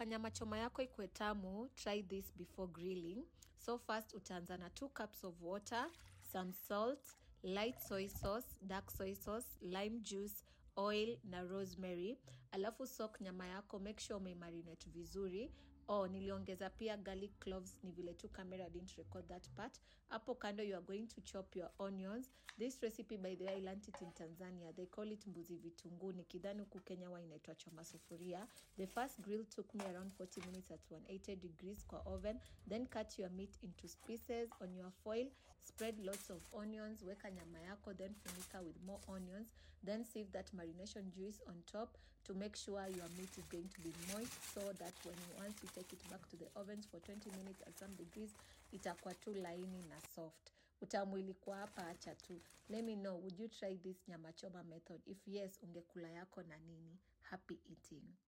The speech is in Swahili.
unataka nyama choma yako ikwe tamu try this before grilling so first utaanza na 2 cups of water some salt light soy sauce dark soy sauce lime juice oil na rosemary alafu sok nyama yako make sure umeimarinate vizuri oh niliongeza pia garlic cloves ni vile tu camera didn't record that part hapo kando you are going to chop your onions this recipe by the way I learned it in Tanzania they call it mbuzi vitunguu nikidhani huku Kenya wa inaitwa choma sufuria the first grill took me around 40 minutes at 180 degrees kwa oven then cut your meat into pieces on your foil spread lots of onions weka nyama yako then funika with more onions then save that marination juice on top to make sure your meat is going to be moist so that when you once you take it back to the ovens for 20 minutes at some degrees itakuwa tu laini na soft utamu ilikuwa hapa acha tu let me know would you try this nyama choma method if yes ungekula yako na nini happy eating